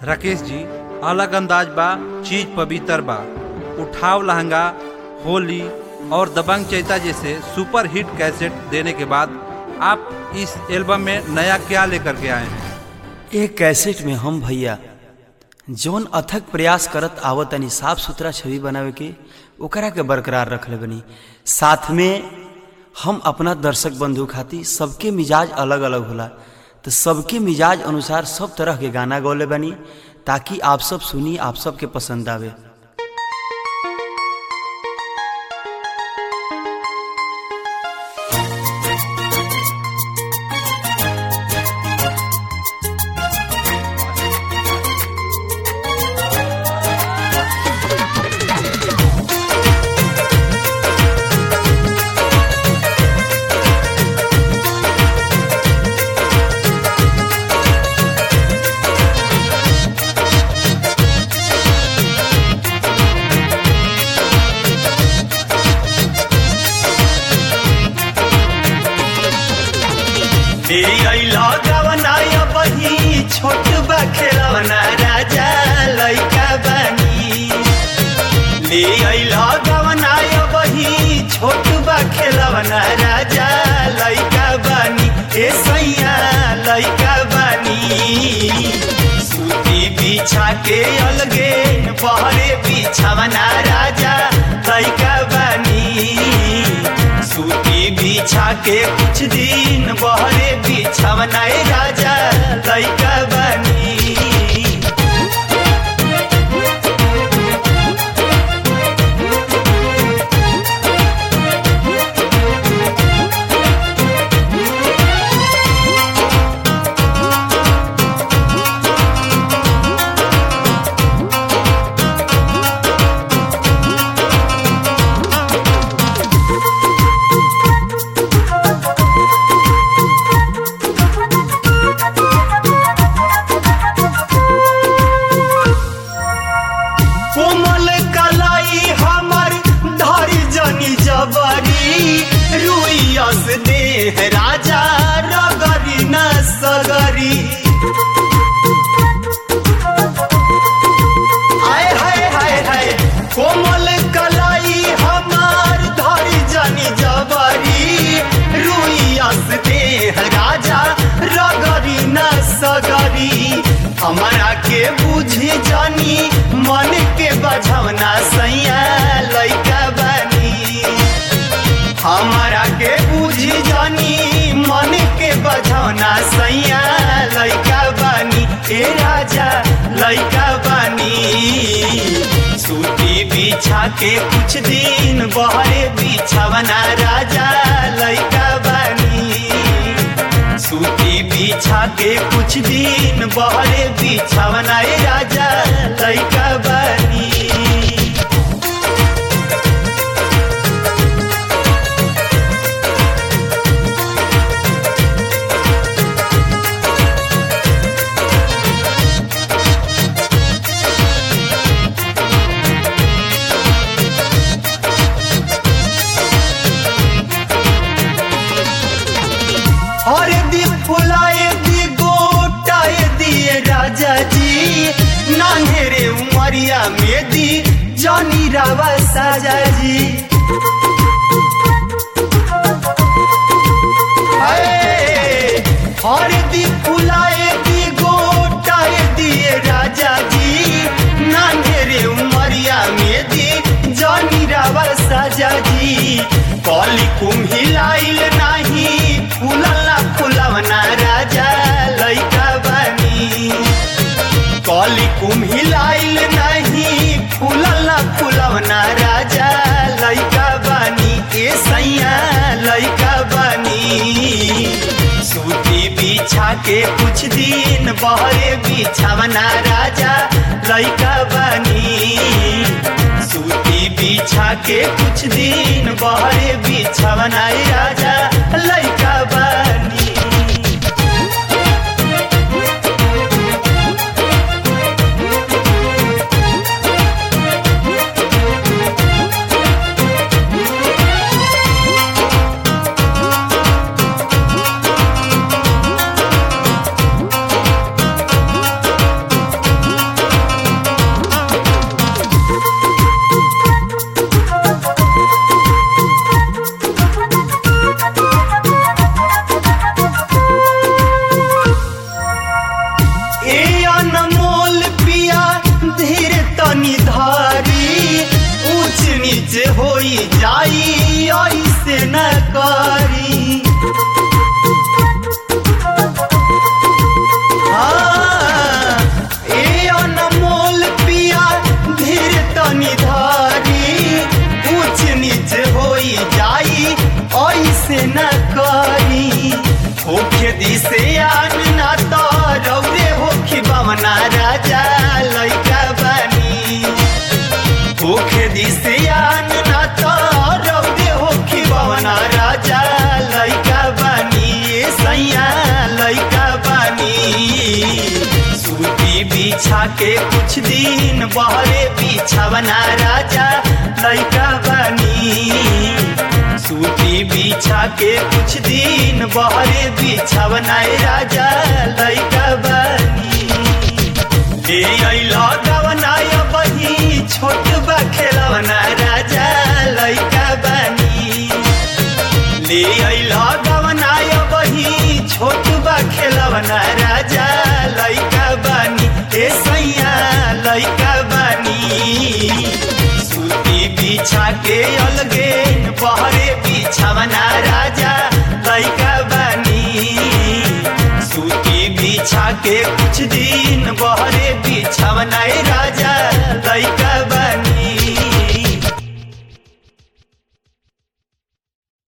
राकेश जी अलग अंदाज बा चीज पवित्र बा उठाव लहंगा होली और दबंग चैता जैसे सुपर हिट कैसेट देने के बाद आप इस एल्बम में नया क्या लेकर के आए हैं एक कैसेट में हम भैया जौन अथक प्रयास करत आवत तनी साफ सुथरा छवि बनावे के ओकरा के बरकरार रखले बनी साथ में हम अपना दर्शक बंधु खातिर सबके मिजाज अलग अलग होला तो सबके मिजाज अनुसार सब तरह के गाना गौले बनी ताकि आप सब सुनी आप सबके पसंद आवे तेरी अइला गवनाया बही छोट बा खेलवना राजा लइका बनी ले अइला गवनाया बही छोट बा खेलवना राजा लइका बनी ए सैया लइका बनी सूती बिछा के अलगे बहरे बिछावना राजा लइका बनी सूती बिछा के कुछ दिन बहरे बिछावना ए राजा लइका बनी कोमल कलाई हमर धरी जनी जबरी रुइयस देह राजा रगरी न सगरी आय हाय हाय हाय कोमल कलाई हमर धरी जनी जबरी रुइयस देह राजा रगरी न सगरी हमारा के बुझी जानी मन के बझवना सैया लइका बनी हमारा के बुझी जानी मन के बझवना सैया लइका बनी ए राजा लइका बनी सूती बिछा के कुछ दिन बहरे बिछावना राजा लइका बनी सूती बिछा के कुछ दिन बहरे बिछावना ए राजा लइका बनी हर दी फुलाए दी गोटाए दिए राजा जी नान्हेरे उमरिया में दी जानी रावा साजा जी हाय, हर दी फुलाए दी गोटाए दिए राजा जी नान्हेरे उमरिया में दी जानी रावा साजा जी कली कुम्हिलाइल नाही फुलला फुलवना राजा लइका बनी कली कुम्हिलाइल नाही फुलला फुलवना राजा लइका बनी ए सैया लइका बनी सूती बिछा के कुछ दिन बहरे बिछावना राजा लइका बनी सूती बिछा के कुछ दिन बहरे बिछावना ए राजा लइका बनी जाई ऐसे न करी हाँ, ए अनमोल पिया धीर तनी धारी ऊंच नीच होई जाई ऐसे न करी होखे दिसे आन ना तो रौरे होखी बमना राजा लइका बनी होखे दिसे आन ना तो रौरे होखी बमना राजा लइका बनी ए सैया लइका बनी सूती बिछा के कुछ दिन बहरे बिछावना राजा लइका बनी सूती बिछा के कुछ दिन बहरे बिछावना राजा लइका बनी ले अइला गवना बही छोट बा खेलवना राजा लइका बनी ले अइला गवना बही छोट बा खेलवना राजा लइका बनी ए सैया लइका बनी सूती बिछा के अलगे बहरे बिछावना राजा लइका बनी सूती बिछा के कुछ दिन बहरे बिछा